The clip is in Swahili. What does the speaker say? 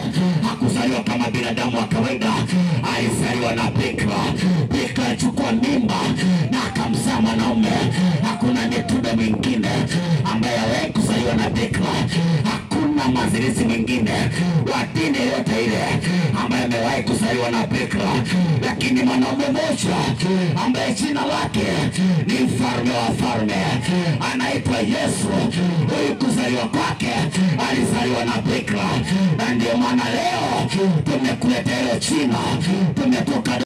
hakuzaliwa kama binadamu wa kawaida, alizaliwa na bikira. Bikira alichukua mimba na akamzaa mwanaume. Hakuna mitume mwingine ambaye aliwahi kuzaliwa na bikira. Hakuna mazirizi mwingine wa dini yoyote ile ambaye amewahi kuzaliwa na bikira, lakini mwanaume mmoja ambaye jina lake ni mfalme wa falme anaitwa Yesu. Huyu kuzaliwa kwake alizaliwa na bikira, na ndio maana leo tumekuletea hilo jina, tumetoka